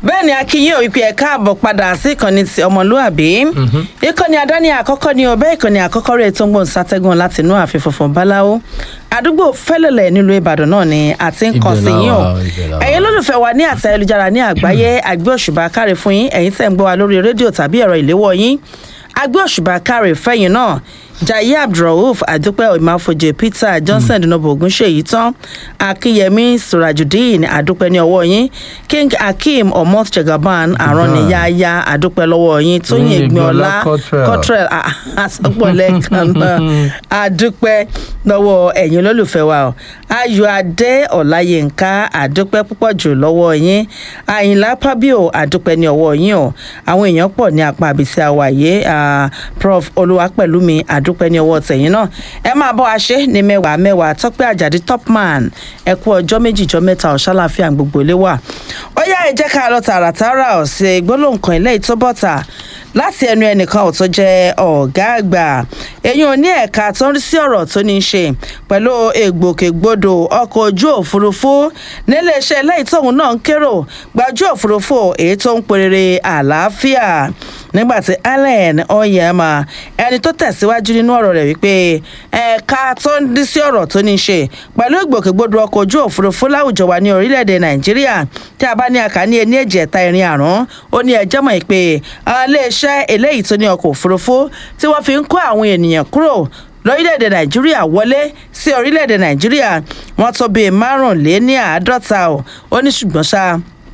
bẹ́ẹ̀ ni akínyìn òwìpì ẹ̀ káàbọ̀ padà sí ìkànnì ti ọmọlúàbí ìkànnì àdáni àkọ́kọ́ ni ọbẹ̀ ìkànnì àkọ́kọ́ rẹ̀ tó ń gbòǹ sátẹ́gùn láti inú ààfin funfun báláwo àdúgbò fẹ́lẹ̀lẹ̀ nílùú ìbàdàn náà ni àti ń kàn sí Ibẹ̀ la yín o wà, ibẹ̀ la wà. ẹ̀yin lólùfẹ́ wa ní àtẹ ayélujára ní àgbáyé àgbẹ̀ òṣùbà káre fún yín ẹ̀yin tẹ̀ ń gbọ́ wa lórí rédíò tàbí ẹ̀rọ ìléwọ́ yín àgbẹ̀ òṣùbà káre fẹ́yìn náà jaiye abdulrauf àdúpẹ́ ìmáfojì peter johnson dinobo ogunṣèyí tán akínyẹmí surajudeen àdúpẹ́ ní ọwọ́ yín king akeem omot jagaban àrọ́nìyáyá àdúpẹ́ lọ́wọ́ yín tóyìn Tóyìn ìgbìnọlá Ìgbìnọlá Cottrell. cottrell àsọpọ̀lẹ̀ kan náà àdúpẹ́ lọ́wọ́ ẹ̀yin olólùfẹ́ wa o ayọ̀ adé ọ̀láyínká àdúpẹ́ púpọ̀ jù lọ́wọ́ yín àyìnlá pábíò àdúpẹ́ ní ọwọ́ yín o àwọn èèyàn pọ̀ ní apá àbísí àwàyé ah, prof olúwapẹ̀lúmi àdúpẹ́ ní ọwọ́ tẹ̀yìn náà ẹ máa bọ́ a ṣe ní mẹ́wàá mẹ́wàá tọ́pẹ́ àjàdí topman ẹ kú ọjọ́ méjìjọ́ mẹ́ta ọ̀ṣálàfíà gbogbo ilé wà ó yá ẹ jẹ́ ká lọ tààràtàrà ọ̀sẹ̀ gbólóhùn kan ilé ìtọ́bọ̀tà láti ẹnu ẹnìkan ò tó jẹ́ ọ̀gá àgbà èyí ò ní ẹ̀ka tó ń rí sí ọ̀rọ̀ tó ní í ṣe pẹ̀lú ègbòkègbodò ọkọ̀ ojú òfurufú níléeṣẹ́ lẹ́yìn tóun náà ń kérò gbajú òfurufú èyí tó ń perere àlàáfíà nígbàtí allen oyema ẹni tó tẹ̀síwájú nínú ọ̀rọ̀ rẹ̀ wípé ẹ̀ka tó ń rí sí ọ̀rọ̀ tó ní í ṣe pẹ̀lú ìgbòkègbodò ọkọ̀ ojú òfurufú láwùjọ wa ní orílẹ̀-èdè nàìjíríà tí a bá ní àkàní ẹni èjì ẹ̀ta ìrìn àrùn ó ní ẹjọ́ mọ̀ pé iléeṣẹ́ eléyìí tó ní ọkọ̀ òfurufú tí wọ́n fi ń kó àwọn ènìyàn kúrò lórílẹ̀‐èdè nàìjíríà wọlé sí orílẹ̀‐èdè nàìjíríà wọ́n tó bíi márùnléní àádọ́ta ò ó ní ṣùgbọ́n ṣá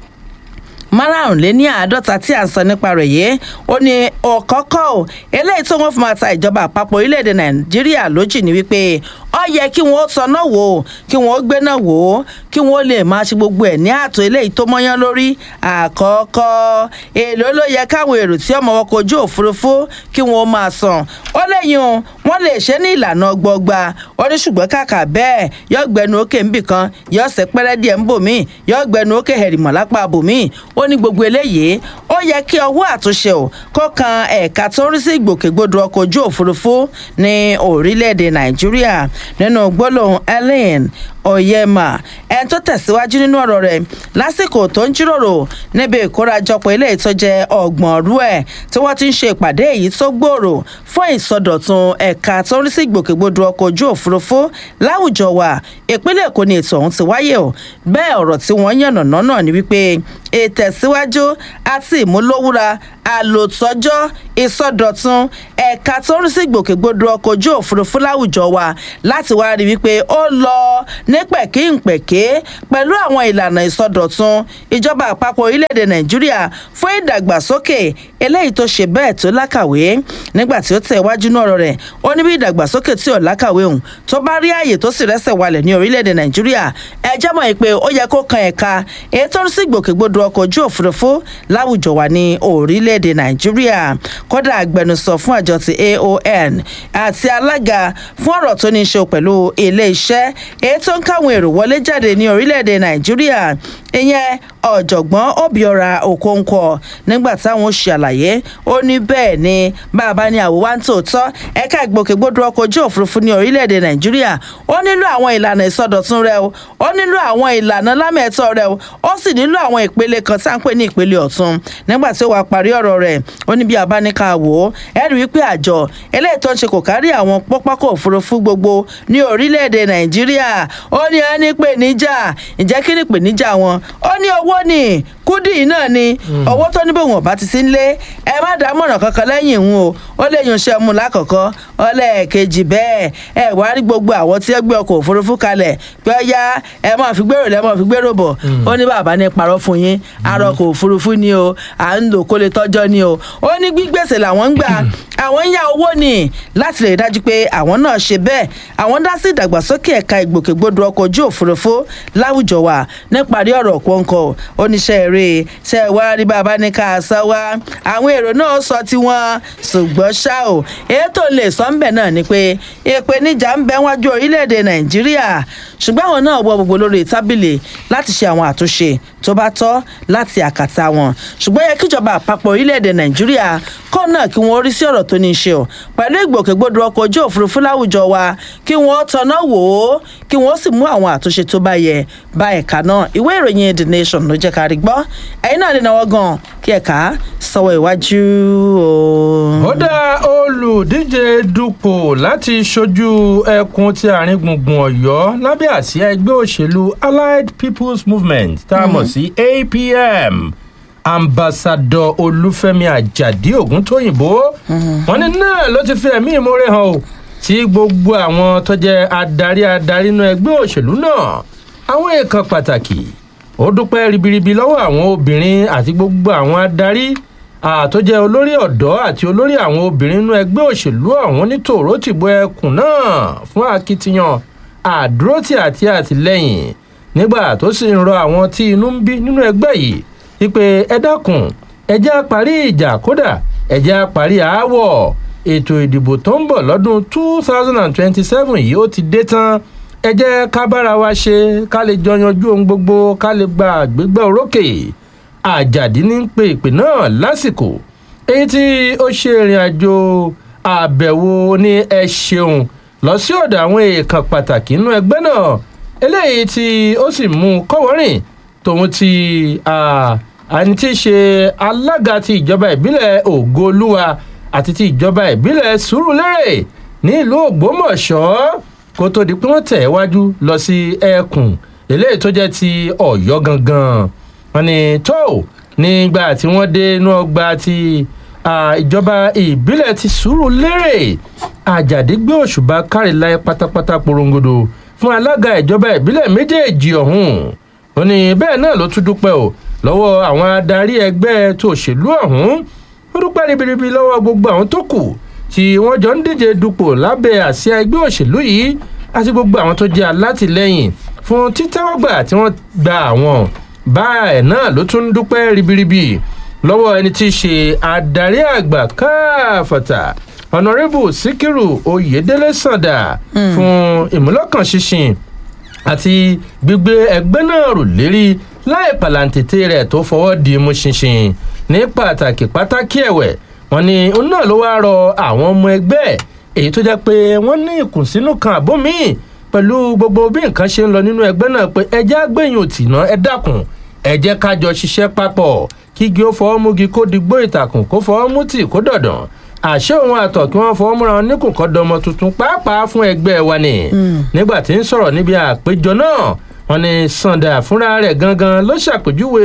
márùnléní àádọ́ta tí à ń sọ nípa rẹ̀ yìí ó ní ọ̀kọ́kọ́ ò eléyìí tó wọ́n fi máa ta ìjọba àpapọ̀ orílẹ̀‐èdè nàìjíríà lójì ní wípé ọ yẹ kí wọn ó tanná wò ó kí wọn ó gbéná wò ó kí wọn ó lè máa ṣe gbogbo ẹ̀ ní ààtò eléyìí tó mọ́yán lórí àkọ́kọ́ èlò ló yẹ káwọn èrò tí ọmọ ọkọ̀ ojú òfurufú kí wọn ó máa san ó lẹ́yìn o wọ́n lè ṣe ní ìlànà gbọgba ó ní ṣùgbọ́n kàkà bẹ́ẹ̀ yọ gbẹnu òkè ńbì kan yọ ọ̀sẹ̀ pẹ́rẹ́ díẹ̀ ń bò mí yọ gbẹnu òkè hẹ̀rìmọ̀ lápá bò mí ó ní gbogbo eléyìí ó yẹ kí ọwọ́ àtúnṣe ò kó kan ẹ̀ka tó ń rí sí ìgbòkègbodò ọkọ̀ ojú òfurufú ní orílẹ̀-èdè nàìjíríà nínú gbólóhùn ellen oyema ẹni tó tẹ̀síwájú nínú ọ̀rọ̀ rẹ̀ lásìkò tó ń jíròrò níbi ìkórajọpọ̀ ilé ìtọ́jẹ ọgbọ̀n ọ̀rú ẹ̀ tí wọ́n ti ń ṣe ìpàdé èyí tó gbòòrò fún ìsọdọ̀tun ẹ̀ka tó ń rí sí ìgbòkègbodò ọkọ̀ ojú òfurufú láwùjọ wa ìpínlẹ̀ èkó ni ètò ọ̀hún ti wáyé o bẹ́ẹ̀ ọ̀rọ̀ tí wọ́n yànnà náà ni wípé ìtẹ̀síwájú àti ìmúlòwúra àlòtọ́jọ́ ìsọdọ̀tun ẹ̀ka tó ń rí sí ìgbòkègbodò ọkọ̀ ojú òfurufú láwùjọ wa láti wá rí wípé ó lọ ní pẹ̀kíǹpẹ̀ké pẹ̀lú àwọn ìlànà ìsọdọ̀tun ìjọba àpapọ̀ orílẹ̀-èdè nàìjíríà fún ìdàgbàsókè eléyìí tó ṣe bẹ́ẹ̀ tó lákàwé nígbà tí ó tẹ̀ iwájú náà ọ̀rọ̀ rẹ̀ ó ní bí ìdàgbàsókè tí ò lákàwé òun tó bá rí ààyè tó sì rẹ́sẹ̀ walẹ̀ ní orílẹ̀-èdè nàìjíríà ẹ jẹ́ mọ̀ pé ó yẹ kó kan ẹ̀ka èyí tó ń sí ìgbòkègbodò ọkọ̀ ojú òfurufú láwùjọ wa ní orílẹ̀-èdè nàìjíríà kódà agbẹnusọ fún àjọ ti aon àti alága fún ọ̀rọ̀ tó ní í ṣe pẹ̀lú ilé-iṣẹ́ èyí tó ń káwọn èrò wọlé jáde ní orílẹ̀-èdè nàìjíríà ìyẹn ọ̀jọ̀gbọ́n obiora okonkwo nígbà táwọn ó ṣe àlàyé ó ní bẹ́ẹ̀ ni bàbá ní àwòwá ń tòótọ́ ẹ̀ka ìgbòkègbodò ọkọ̀ ojú òfurufú ní orílẹ̀-èdè nàìjíríà ó nílò àwọn ìlànà ìsọdọ̀tun rẹ o ó nílò àwọn ìlànà lámẹ̀tọ́ rẹ o ó sì nílò àwọn ìpele kan tá à ń pè ní ìpele ọ̀tun nígbà tí ó wàá parí ọ̀rọ̀ rẹ̀ ó ní bí abáníkà wò ó ẹ rí i pé àjọ eléyìí tó ń ṣe kò kárí àwọn pápákọ̀ òfurufú gbogbo ní orílẹ̀-èdè nàìjíríà ó ní ẹni pè níjà ǹjẹ́ kí ni pè níjà wọn ó ní owó ni kúdì náà ni owó tó ní bòun ọba ti sí nílé ẹ má dá mọ̀ràn kankan lẹ́yìn ìhun o ó lè yun iṣẹ́ mu lákọ̀ọ́kọ́ ọlẹ́ẹ̀kejì bẹ́ẹ̀ ẹ wá rí gbogbo àwọn tí ẹ gbé ọkọ̀ òfurufú kalẹ̀ pé ó yá ẹ máa fi gbèrò lẹ́ máa fi gbèrò bọ̀ ó ní bàbá ní parọ́ fún yín arọkọ̀ òfurufú ni o à ń lò kó lè tọ́jọ́ ni o ó ní gbígbèsè làwọn ń gbà àwọn ń yá owó ni láti lè dájú pé àwọn náà ṣe bẹ́ẹ̀ àwọn dá sí ìdàgbàsókè ẹ̀ka ìgbòkègbodò ọkọ̀ ojú òfurufú láwùjọ wa níparí ọ̀rọ̀ kọ̀ọ̀kọ̀ oníṣẹ́ eré ṣe wá rí bàbá ní ká sọ wá àwọn èrò náà sọ tiwọn ṣùgbọ́n ṣá o ètò lè sọ ń bẹ̀ náà ni pé ìpèníjà ń bẹ wájú orílẹ̀-èdè nàìjíríà ṣùgbọ́n àwọn náà wọ gbogbo lórí tábìlì láti ṣe àwọn àtúnṣe tó bá tọ́ láti àkàtà wọn ṣùgbọ́n yẹ kíjọba àpapọ̀ orílẹ̀-èdè nàìjíríà kọ́ náà kí wọ́n rí sí ọ̀rọ̀ tó ní í ṣe o pẹ̀lú ìgbòkègbodò ọkọ̀ ojú òfurufú láwùjọ wa kí wọ́n tọ̀nà wò ó kí wọ́n sì mú àwọn àtúnṣe tó bá yẹ bá ẹ̀ka náà ìwé ìròyìn the nation ló jẹ́ ká rí gbọ́ ẹ̀yin náà lè náwó gan kí ẹ̀ka sọ̀wọ́ iwájú o. ó dá olùdíje dupò láti ṣojú ẹkùn ti àárín gbùngbùn ọ̀yọ́ lábẹ́ àsíá ẹgbẹ́ òṣèlú allied people's movement tá a mọ̀ sí apm ambassadọ olúfẹ́mi àjàdí ògúntóyìnbó wọn ní náà ló ti fi ẹ̀mí ìmoore hàn o tí gbogbo àwọn tó jẹ́ adarí adarí inú ẹgbẹ́ òṣèlú náà àwọn èèkàn pàtàkì ó dúpẹ́ ribiribi lọ́wọ́ àwọn obìnrin àti gbogbo àwọn adarí àtọ́jẹ́ olórí ọ̀dọ́ àti olórí àwọn obìnrin inú ẹgbẹ́ òṣèlú ọ̀hún ní tòró tìbò ẹkùn náà fún akitiyan àdúrótì àti àtìlẹ́yìn nígbà tó sì ń rọ àwọn tí inú ń bí nínú ẹgbẹ́ yìí wípé ẹ dákun ẹ jẹ́ á parí ìjà kódà ẹ jẹ́ á parí aáwọ̀ ètò ìdìbò tó ń bọ̀ lọ́dún two thousand and twenty-seven yìí ó ti dé tán ẹ jẹ́ ká bára wa ṣe ká lè jọ yanjú ohun gbogbo ká lè gba àgbégbá orókè àjàdí ní pé ìpè náà lásìkò èyí tí ó ṣe ìrìn àjò àbẹ̀wò ní ẹ ṣeun lọ sí ọ̀dọ̀ àwọn èèkàn pàtàkì nínú ẹgbẹ́ náà eléyìí tí ó sì mú un kọ́wọ́rìn tòun ti àní tí í ṣe alága ti ìjọba ìbílẹ̀ ògoolúwa àti ti ìjọba ìbílẹ̀ sùúrùlérè ní ìlú ògbómọ̀ṣọ́ kó tó di pé wọ́n tẹ̀ wájú lọ sí ẹkùn eléyìí tó jẹ́ ti ọ̀yọ́ gangan wọn ni tó nígbà tí wọ́n dé inú ọgbà ti ìjọba ìbílẹ̀ ti sùúrùlérè àjàdí gbé òṣùbà káríláyé pátápátá porongodo fún alága ìjọba ìbílẹ̀ méjèèjì ọ̀hún ó ní bẹ́ẹ̀ náà ló tún dúpẹ́ o lọ́wọ́ àwọn adarí ẹgbẹ́ tó òṣèlú ọ̀hún ó dúpẹ́ ribiribi lọ́wọ́ gbogbo àwọn tó kù tí wọ́n jọ ń díje dupò lábẹ́ àsíá ẹgbẹ́ òṣèlú yìí àti gbogbo àwọn tó jẹ́ alátìlẹ́yìn fún títẹ́wọ́gbà tí wọ́n gba àwọn báyìí náà ló tún dúpẹ́ ribiribi lọ́wọ́ ẹni tí í ṣe adarí àgbà káfàtà ọ̀nàrẹ́bù síkírù oyèdélé sàǹdà fún ìmúlọ́kànṣinṣin àti gbígbé ẹgbẹ́ náà rò lérí láì pàlàǹtẹ̀tẹ̀ rẹ̀ tó fọwọ́ di mú ṣinṣin ní pàtàkì pàtàkì ẹ̀wẹ̀ wọn ni òun náà ló wáá rọ àwọn ọmọ ẹgbẹ́ èyí tó jẹ́ pé wọ́n ní ìkùnsínú kan àbó míì pẹ̀lú gbogbo bí nǹkan ṣe ń lọ nínú ẹgbẹ́ náà pé ẹjẹ́ àgbẹ̀yìn òtìná ẹ dákun ẹjẹ́ kájọ ṣiṣẹ́ papọ̀ kígi ó fọwọ́ múgi kó digbó ìtàkùn kó fọwọ́ mú tì kó dọ̀dàn àṣé òun àtọ̀ kí wọ́n fọwọ́ múra wọn níkùn kọ́ dọmọ tuntun pàápàá fún ẹgbẹ́ wa ni nígbà tí ń sọ̀rọ̀ níbi àpéjọ náà wọn ni sàǹdà fúnra rẹ̀ gangan ló ṣàpèjúwe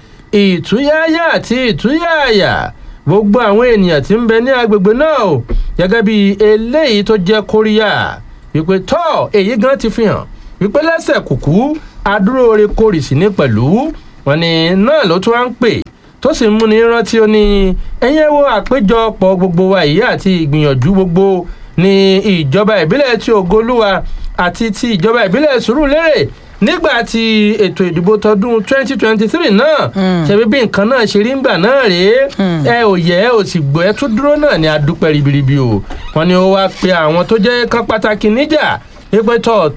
ìtúyáyá àti ìtúyáyà gbogbo àwọn ènìyàn tí ń bẹ ní agbègbè náà o gẹ́gẹ́ bí eléyìí tó jẹ́ kóríyá wípé tọ́ èyí gan ti fi hàn wípé lẹ́sẹ̀ kùkú adúróore kórìsì ní pẹ̀lú wọn ni náà ló tún wá ń pè tó sì ń múni rántí ó ní ẹ̀yẹ́ wo àpéjọpọ̀ gbogbo wa yìí àti ìgbìyànjú gbogbo ní ìjọba ìbílẹ̀ tí ògolúwa àti ti ìjọba ìbílẹ̀ sùúrùlérè nígbà tí ètò ìdìbò tọdún 2023 náà ṣebí bí nǹkan náà ṣe rí ńgbà náà rèé ẹ ò yẹ ẹ ò sì gbọ́ ẹ tún dúró náà ní adúpẹ́ ribiribi o wọn ni ó wá pe àwọn tó jẹ́ kan pàtàkì níjà ìpẹ́tọ̀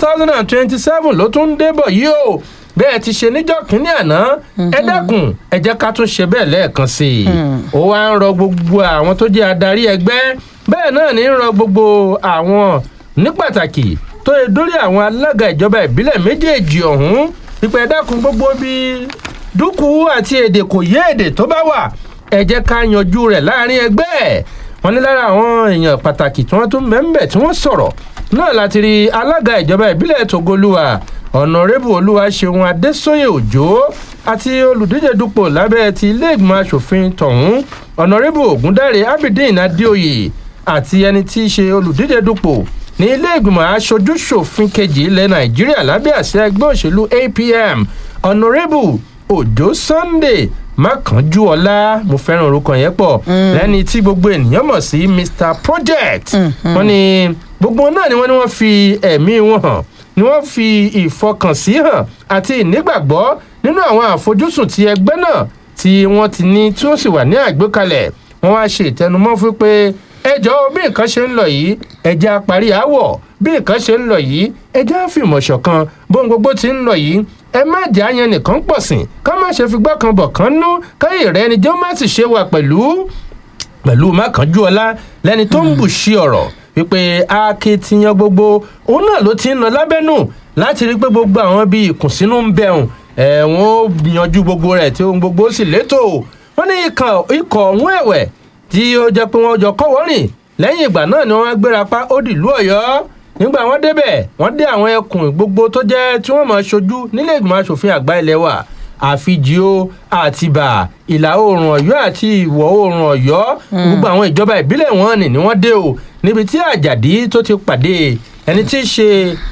2027 ló tún ń débọ̀ yìí o bẹ́ẹ̀ ti ṣe níjọ́ kínní àná ẹ dákun ẹ jẹ́ ká tún ṣe bẹ́ẹ̀ lẹ́ẹ̀kan sí i ó wá ń rọ gbogbo àwọn tó jẹ́ adarí ẹgbẹ́ bẹ́ẹ̀ náà ní ń rọ gbogbo àwọn ní pàtàkì tó yẹ dórí àwọn alága ìjọba ìbílẹ̀ méjèèjì ọ̀hún pípẹ́ dákun gbogbo bí dúkù àti èdè kò yé èdè tó bá wà ẹ jẹ́ ká yanjú rẹ̀ láàrin ẹgbẹ́ wọn ní lára àwọn èèyàn pàtàkì tí wọ́n tún mẹ́ńbẹ̀ tí wọ́n sọ̀rọ̀ náà láti rí alága ìjọba ìbílẹ̀ tògolúwa ọ̀nàrẹ́bù olúwaṣeun adésóyè òjò àti olùdíje dupò lábẹ́ ti iléègbìmọ̀ asòfin tọ̀hún ọ̀nàrẹ́bù ògúndáre abidin adéoyè àti ẹni tí í ṣe olùdíje dupò ní iléègbìmọ̀ aṣojú-ṣòfin kejì ilẹ̀ nàìjíríà lábẹ́ àṣẹ ẹgbẹ́ òṣèlú apm ọ̀nàrẹ́bù òjò sunday mákànjúọlá mo fẹ́ràn orúkọ yẹn pọ̀ lẹ́ni tí gbogbo ènìyàn mọ̀ sí mr project wọ́n ní gbogbo náà ni wọ́n ní wọ́n fi ẹ̀mí wọn hàn ni wọ́n fi ìfọkànsí hàn àti ìnígbàgbọ́ nínú àwọn àfojúsùn ti ẹgbẹ́ náà tí wọ́n ti ní tí ó sì wà ní àgbékalẹ̀ wọ́n wá ṣe ìtẹnumọ́ fún pé ẹjọ́ bí nǹkan ṣe ń lọ yìí ẹjẹ́ àparí àwọ̀ bí nǹkan ṣe ń lọ yìí ẹjẹ́ àfìmọ̀ ṣọ̀kan bóun gbogbo ti ń lọ yìí ẹ má jẹ́ àyàn nìkan pọ̀ sìn ká má ṣe figbá kan bọ̀ kan nú káyè rẹ ni jẹ́ má sì ṣe wà pẹ̀lú pẹ̀lú mákànjúọlá lẹ́ni tó ń bù sí ọ̀rọ̀ wípé akitiyan gbogbo òun náà ló ti ń lọ lábẹ́nú láti rí pé gbogbo àwọn bíi ìkùnsínú ń bẹ̀rùn ẹ̀wọ̀n ó yanjú gbogbo rẹ̀ tí ohun gbogbo sì létò wọ́n ní ikọ̀ ọ̀hún ẹ̀wẹ̀ tí ó jẹ́ pé wọ́n jọ kọ́wọ́ rìn lẹ́yìn ìgbà náà ni wọ́n gbéra pa ó dìlú ọ̀yọ́ nígbà wọ́n débẹ̀ wọ́n dé àwọn ẹkùn gbogbo tó jẹ́ tí wọ́n máa ṣojú nílé ìgbìmọ̀ asòfin àgbà ilé wa àfijìó àtìbà ìlà oòrùn ọ̀yọ́ àti ìwọ̀ oòrùn ọ̀yọ́ gbogbo àwọn ìjọba ìbílẹ̀ wọn ni ni wọ́n dé o níbi tí àjàdí tó ti pàdé ẹni tí í ṣe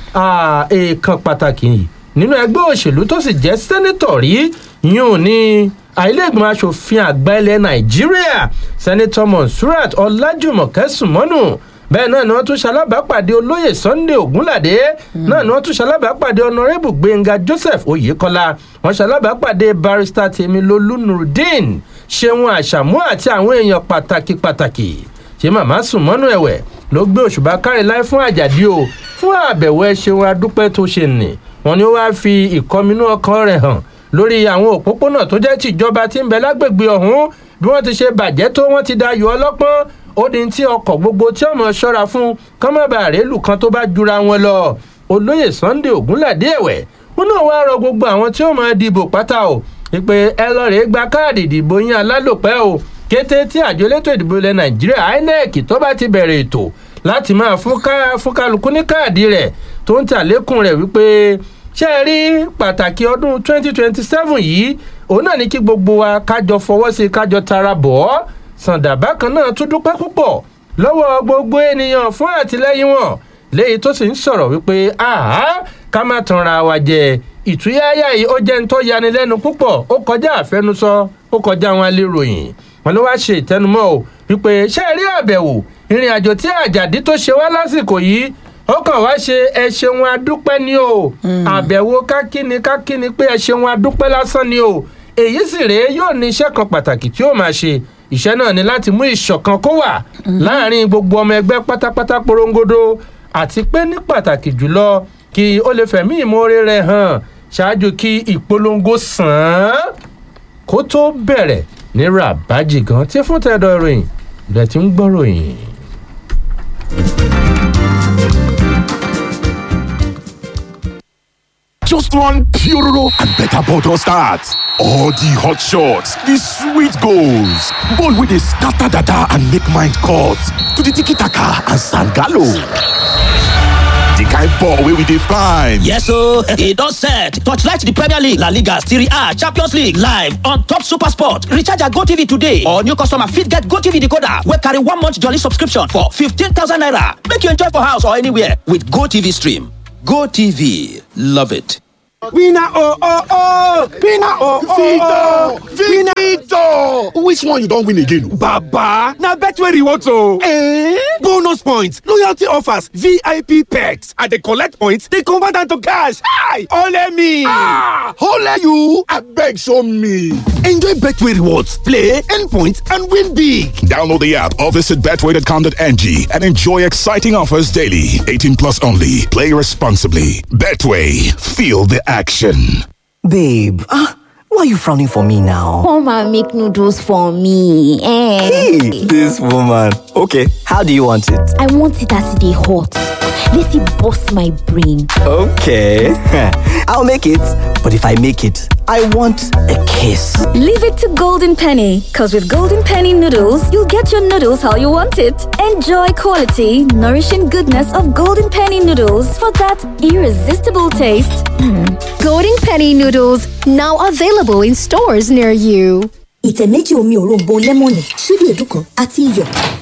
èèkàn pàtàkì nínú ẹgbẹ́ òṣèlú tó sì jẹ́ sẹ́nẹ́tọ̀ rí yún ní àìlẹ́gbọ̀n asòfin àgbà ilẹ̀ nàìjíríà sẹ́nẹ́tọ̀ monsurat ọlájùmọ̀kẹ́ sùmọ́nù bẹ́ẹ̀ náà ni wọ́n tún ṣalábàápàdé olóyè sunday ogunládé náà ni wọ́n tún ṣalábàápàdé honourable gbẹ̀ngà joseph oyèkọ́lá wọ́n ṣalábàápàdé barrister tèmilolú nurudeen ṣeun àṣàmú àti àwọn èèyàn pàtàkì pàtàkì ṣé màmá sùnmọ́nù ẹ̀wẹ̀ ló gbé òṣùbà kárí láì fún àjàdí o fún àbẹ̀wò ẹ ṣeun adúpẹ́ tó ṣe nì wọ́n ní ó wáá fi ìkọminú ọkàn rẹ̀ hàn lórí àwọn òpópónà tó jẹ́ tìjọba tí ń bẹ lágbègbè ọ̀hún bí wọ́n ti ṣe bàjẹ́ tó wọ́n ti da yọ ọlọ́pọ́n ó di tí ọkọ̀ gbogbo tí ọmọ ṣọ́ra fún kọ́mọ́bà rélù kan tó bá jura wọn lọ olóyè sunday ogunládé ẹ̀wẹ̀ wọn náà wá rọ gbogbo àwọn tí ó máa dìbò pátá o wípé ẹ lọ rèé gba káàdì ìdìbò yín alálòpẹ́ o kété tí àjọ elétò ìdìbò ilẹ̀ nàìjíríà inec tó bá ti bẹ̀rẹ̀ ètò láti máa fún kálukú ní káàdì rẹ̀ tó ń tàlékún rẹ̀ wípé ṣé ẹ rí pàtàkì ọdún 2027 yìí òun náà ní kí gbogbo wa kájọ fọwọ́ sí kájọ tara bọ̀ ọ́ sàǹdà bákan náà tún dúpẹ́ púpọ̀ lọ́wọ́ gbogbo ènìyàn fún àtìlẹ́yìn wọn léyìí tó sì ń sọ̀rọ̀ wípé àhá ká má tanra wa jẹ ìtúyáyá yìí ó jẹ́ ń tọ́ yanilẹ́nu púpọ̀ ó kọjá àfẹnusọ ó kọjá àwọn aléròyìn wọn ló wá ṣe ìtẹnumọ́ o wípé ṣé ẹ rí àbẹ̀wò ìrìn àjò tí àjàdí tó ṣe wá lásìkò yìí ó kàn wá ṣe ẹ ṣeun adúpẹ́ ni o àbẹ̀wò kákíni kákíni pé ẹ ṣeun adúpẹ́ lásán ni o èyí sì rèé yóò ní iṣẹ́ kan pàtàkì tí ó máa ṣe iṣẹ́ náà ni láti mú ìṣọ̀kan kó wà láàrin gbogbo ọmọ ẹgbẹ́ pátápátá porongodo àti pé ní pàtàkì jùlọ kí ó lè fẹ̀mí ìmoore rẹ̀ hàn ṣáájú kí ìpolongo sàn án kó tó bẹ̀rẹ̀ ní rabaji gan tí fún tẹ̀dọ̀ ìròyìn rẹ̀ ti ń gbọ́ròyìn. Just one Puroro and better bottle start. All the hot shots, the sweet goals, ball with a scatter dada and make mind cut to the tiki taka and sangalo. The kind ball wey we dey find. Yes ooo, e don set. Torchlight the Premier League, La Liga, Serie A, Champions League live on top Super Sport. Recharge your GoTV today or new customer fit get GoTV decoder wey carry one month jolly subscription for 15,000 naira. Make you enjoy for house or anywhere with GoTV stream. GoTV, love it. Winner oh oh oh! Winner oh oh oh! Victor! Victor! Which one you don win again? Baba! Na Betway rewards o! Eh? Bonus points, loyalty offers, VIP perks. I dey collect points, dey convert am to cash. Hi! Ole me! Ah! Ole you! Abeg show me! Enjoy Betway rewards, play, earn points, and win big. Download the app or visit betway.com.ng and enjoy exciting offers daily. 18 plus only. Play responsibly. Betway. Feel the action. Babe, ah, why are you frowning for me now? Come and make noodles for me. Eh. Hey, this woman. Okay, how do you want it? I want it as they hot. Let it bust my brain. Okay, I'll make it. But if I make it, I want a kiss. Leave it to Golden Penny, because with Golden Penny noodles, you'll get your noodles how you want it. Enjoy quality, nourishing goodness of Golden Penny noodles for that irresistible taste. Golden Penny noodles now available in stores near you. ìtẹ̀ méjì omi òróǹbó lẹ́mọ̀nì ṣíbí èédú kan àti iyọ̀.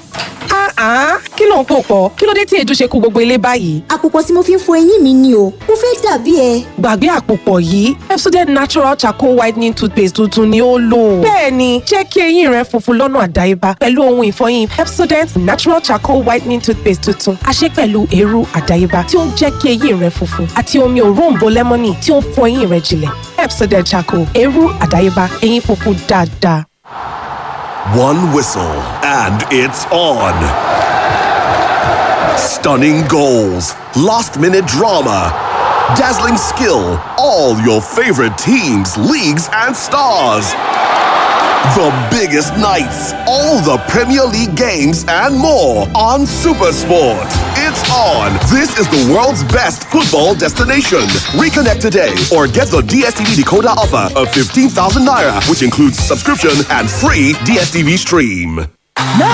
Ah, kí ló ń pò pọ̀? Kí ló dé tí èédú ṣe kú gbogbo ilé báyìí? àpòpọ̀ tí mo fi ń fọ eyín mi ni o mo fẹ́ dàbí ẹ. Gbàgbé àpòpọ̀ yìí, Pepsodent Natural Charcoal Whitening Toothpaste tuntun ni ó lò. Bẹ́ẹ̀ni, jẹ́ kí eyín rẹ funfun lọ́nà àdáyébá pẹ̀lú ohun ìfọyín Pepsodent Natural Charcoal Whitening Toothpaste tuntun. A ṣe pẹ̀lú eérú àdáyébá tí ó ń jẹ́ kí eyín rẹ funfun àti omi òróǹbó lẹ́mọ́nì tí ó ń fọ eyín rẹ jinlẹ̀. Pepsodent Charcoal, eérú àdáyébá, eyín funfun dáadáa. One whistle, and it's on. Stunning goals, last minute drama, dazzling skill, all your favorite teams, leagues, and stars. The biggest nights, all the Premier League games, and more on Supersport. It's on. This is the world's best football destination. Reconnect today or get the DSTV decoder offer of 15,000 naira, which includes subscription and free DSTV stream.